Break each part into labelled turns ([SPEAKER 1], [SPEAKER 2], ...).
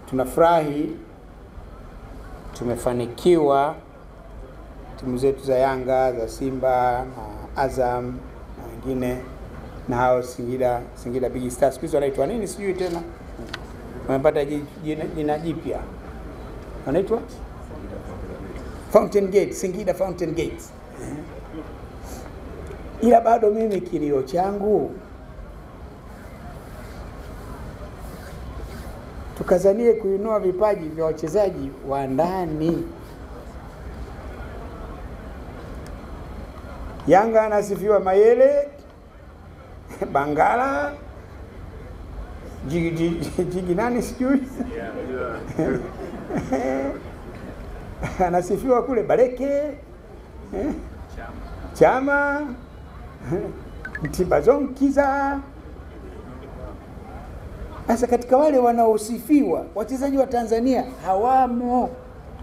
[SPEAKER 1] tunafurahi tumefanikiwa timu zetu za Yanga za Simba na Azam na wengine na hao Singida Singida Big Stars siku hizi wanaitwa nini sijui tena, wamepata ji- jina jina jipya wanaitwa Fountain Gate, Singida Fountain Gate. Ila bado mimi kilio changu tukazanie kuinua vipaji vya wachezaji wa ndani. Yanga anasifiwa Mayele, Bangala, jigi, jigi, jigi nani sijui anasifiwa kule Baleke eh, Chama Mtibazonkiza. Sasa katika wale wanaosifiwa wachezaji wa Tanzania hawamo.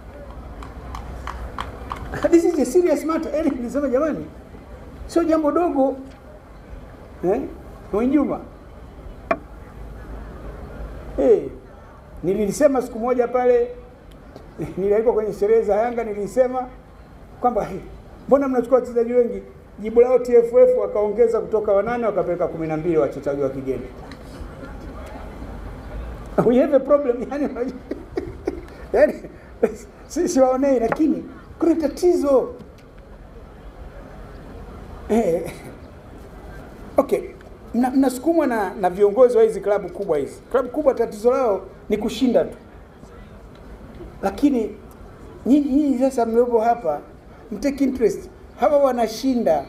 [SPEAKER 1] This is a serious matter. Eli nilisema jamani, sio jambo dogo eh? Mwinjuma eh, nilisema siku moja pale nilialikwa kwenye sherehe za Yanga, nilisema kwamba "Hey, mbona mnachukua wachezaji wengi? Jibu lao TFF wakaongeza kutoka wanane wakapeleka kumi na mbili wachezaji wa kigeni. We have a problem yani, yani si, siwaonei, lakini kuna tatizo eh. Okay, mna- mnasukumwa na, na viongozi wa hizi klabu kubwa hizi. Klabu kubwa tatizo lao ni kushinda tu, lakini nyinyi nyinyi sasa mliopo hapa mtake interest, hawa wanashinda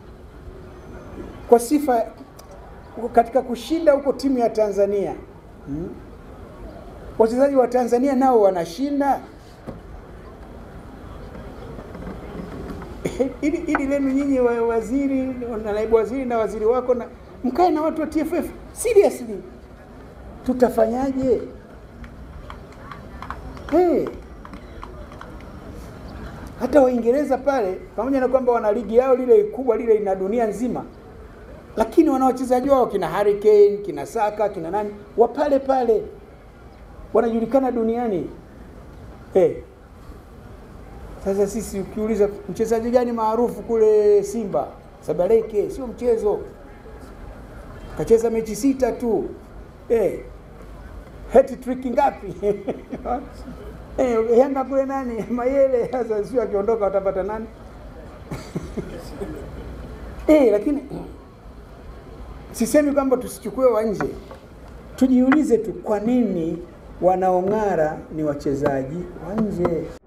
[SPEAKER 1] kwa sifa katika kushinda huko timu ya Tanzania hmm? Wachezaji wa Tanzania nao wanashinda ili ili lenu nyinyi wa waziri na naibu waziri na waziri wako na mkae na watu wa TFF seriously, tutafanyaje? Hey. Hata Waingereza pale pamoja na kwamba wana ligi yao lile kubwa lile ina dunia nzima, lakini wana wachezaji wao kina Harry Kane, kina Saka, kina nani wa pale pale wanajulikana duniani hey. Sasa sisi ukiuliza mchezaji gani maarufu kule Simba, Sabaleke, sio mchezo, kacheza mechi sita tu hey. hat trick ngapi? hey, Yanga kule nani Mayele, sasa sio akiondoka watapata nani? hey, lakini sisemi kwamba tusichukue wa nje, tujiulize tu kwa nini wanaong'ara ni wachezaji wa nje.